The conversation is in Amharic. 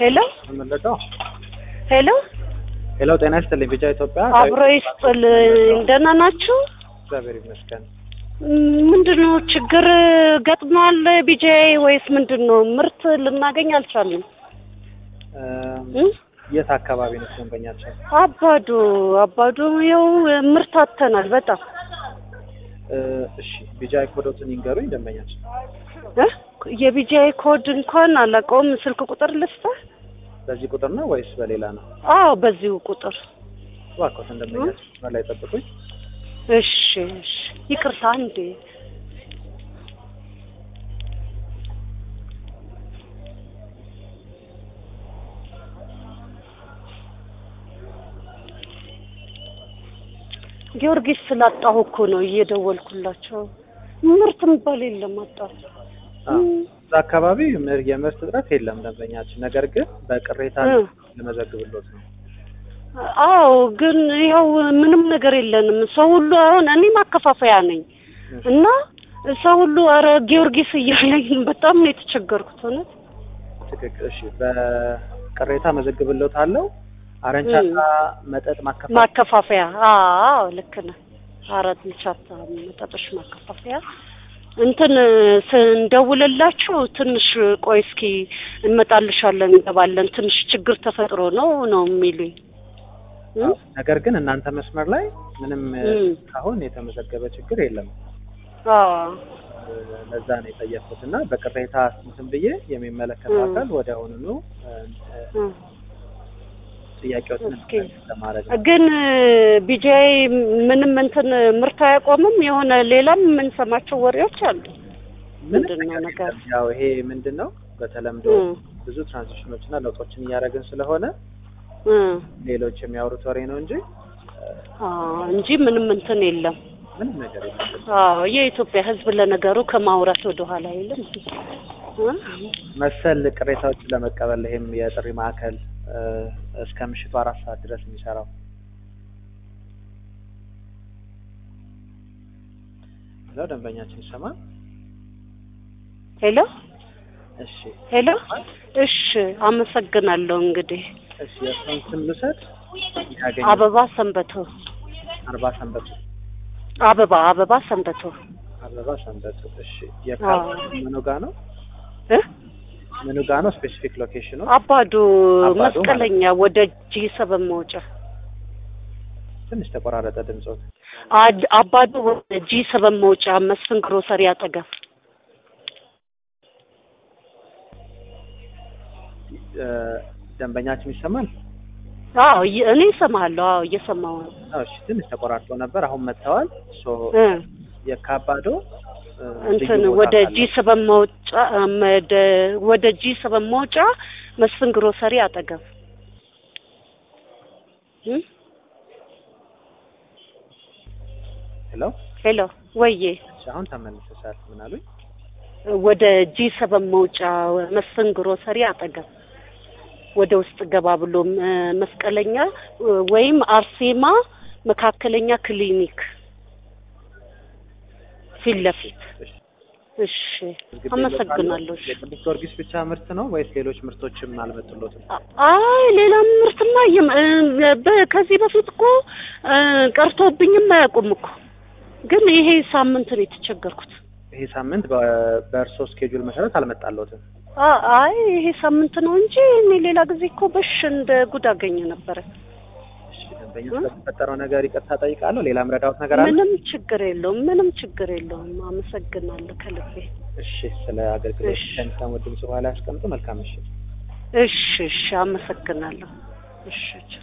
ሄሎ የምንለቀው ሄሎ ሄሎ፣ ጤና ይስጥልኝ። ቢጫ ኢትዮጵያ አብሮ ይስጥልኝ። ደህና ናችሁ? እግዚአብሔር ይመስገን። ምንድን ነው ችግር ገጥሟል ቢጃይ ወይስ ምንድን ነው? ምርት ልናገኝ አልቻልንም። እ? የት አካባቢ ነው ደንበኛችን? አባዶ አባዶ ያው ምርት አጥተናል በጣም እ፣ እሺ ቢጃ ኮዶትን ይንገሩኝ ደንበኛችን። እ? የቢጃይ ኮድ እንኳን አላውቀውም። ስልክ ቁጥር ልስጥህ? በዚህ ቁጥር ነው ወይስ በሌላ ነው? አዎ በዚሁ ቁጥር እባክዎትን ደንበኛችን መስመር ላይ ጠብቁኝ። እሺ እሺ ይቅርታ እንዴ ጊዮርጊስ ስላጣሁ እኮ ነው እየደወልኩላቸው። ምርት የሚባል የለም አጣሁ። አዎ፣ እዛ አካባቢ ምር- የምርት እጥረት የለም ደንበኛችን። ነገር ግን በቅሬታ እ። ልመዘግብሎት ነው። አዎ ግን ይኸው ምንም ነገር የለንም። ሰው ሁሉ አሁን እኔ ማከፋፈያ ነኝ እና ሰው ሁሉ ኧረ ጊዮርጊስ እያለኝ በጣም ነው የተቸገርኩት። እውነት ትክክል። እሺ፣ በቅሬታ መዘግብሎታለሁ። አረንቻታ መጠጥ ማከፋፈል ማከፋፈያ አዎ ልክ ነህ። አራት ልቻታ መጠጦች ማከፋፈያ እንትን ስንደውልላችሁ ትንሽ ቆይ እስኪ እንመጣልሻለን እንገባለን ትንሽ ችግር ተፈጥሮ ነው ነው የሚሉኝ እ? አዎ፣ ነገር ግን እናንተ መስመር ላይ ምንም እም። አሁን የተመዘገበ ችግር የለም። አዎ እ፣ ለዛ ነው የጠየቅኩት እና በቅሬታ እንትን ብዬ የሚመለከተው እም። አካል ወደ አሁኑኑ እ፣ እ፣ እ። ጥያቄዎችን እስኪ ለማድረግ ነው። ግን ቢጃይ ምንም እንትን ምርት አያቆምም። የሆነ ሌላም የምንሰማቸው ወሬዎች አሉ። ምንም ምንድን ነው ነገር ነገር? የለም። ያው ይሄ ምንድን ነው በተለምዶ እ ብዙ ትራንዚሽኖች እና ለውጦችን እያደረግን ስለሆነ እ ሌሎች የሚያወሩት ወሬ ነው እንጂ እ፣ አዎ እንጂ ምንም እንትን የለም። ምንም ነገር የለም። አዎ የኢትዮጵያ ሕዝብ ለነገሩ ከማውራት ወደ ኋላ አይልም። እ? መሰል ቅሬታዎችን ለመቀበል ይሄም የጥሪ ማዕከል እ፣ እስከ ምሽቱ አራት ሰዓት ድረስ የሚሰራው ለው ደንበኛችን ይሰማል። ሄሎ እሺ ሄሎ። እሺ አመሰግናለሁ። እንግዲህ እሺ የእሱን ስም ልውሰድ። ያገኘ አበባ ሰንበቶ አርባ ሰንበቱ አበባ አበባ ሰንበቶ አበባ ሰንበቱ። እሺ የካርድ ምኑ ጋ ነው? እ ምኑ ጋ ነው? ስፔሲፊክ ሎኬሽኑ አባዶ አባዶ መስቀለኛ ወደ ጂ ሰበን መውጫ ትንሽ ተቆራረጠ ድምፆት። አድ- አባዶ ወደ ጂ ሰበን መውጫ መስፍን ግሮሰሪ አጠገብ እ፣ ደንበኛችን ይሰማል? አዎ እየ- እኔ እሰማለሁ። አዎ እየሰማሁ ነው። አዎ፣ እሺ ትንሽ ተቆራርጦ ነበር። አሁን መጥተዋል። ሶ እ የካባዶ እ፣ እንትን ልዩ ቦታ ወደ ካለ- ጂ ሰበን መውጫ መደ ወደ ጂ ሰበን መውጫ መስፍን ግሮሰሪ አጠገብ እ ሄሎ፣ ሄሎ ወዬ እሺ አሁን ተመልሰሻል። ምን አሉኝ? ወደ ጂ ሰበን መውጫ መስፍን ግሮሰሪ አጠገብ ወደ ውስጥ ገባ ብሎ እ፣ መስቀለኛ እ፣ ወይም አርሴማ መካከለኛ ክሊኒክ ፊት ለፊት። እሺ እሺ አመሰግናለሁ። እሺ። የቅዱስ ጊዮርጊስ ብቻ ምርት ነው ወይስ ሌሎች ምርቶችም አልመጡሎትም? አይ ሌላ ምርትማ የም- እ፣ በ- ከዚህ በፊት እኮ እ፣ ቀርቶብኝም አያውቁም እኮ ግን ይሄ ሳምንት ነው የተቸገርኩት። ይሄ ሳምንት በ- በእርሶ ስኬጁል መሰረት አልመጣሎትም። አ- አይ ይሄ ሳምንት ነው እንጂ እኔ ሌላ ጊዜ እኮ በሽ እንደ ጉድ አገኘ ነበረ። እሺ ደንበኛ ስለተፈጠረው ነገር ይቅርታ ጠይቃለሁ። ሌላ ምረዳውት ነገር አለ? ምንም ችግር የለውም፣ ምንም ችግር የለውም። አመሰግናለሁ ከልቤ። እሺ ስለ አገልግሎት እሺ። ከሚሰሙ ድምጽ በኋላ ያስቀምጡ። መልካም ምሽት። እሺ እሺ፣ አመሰግናለሁ። እሺ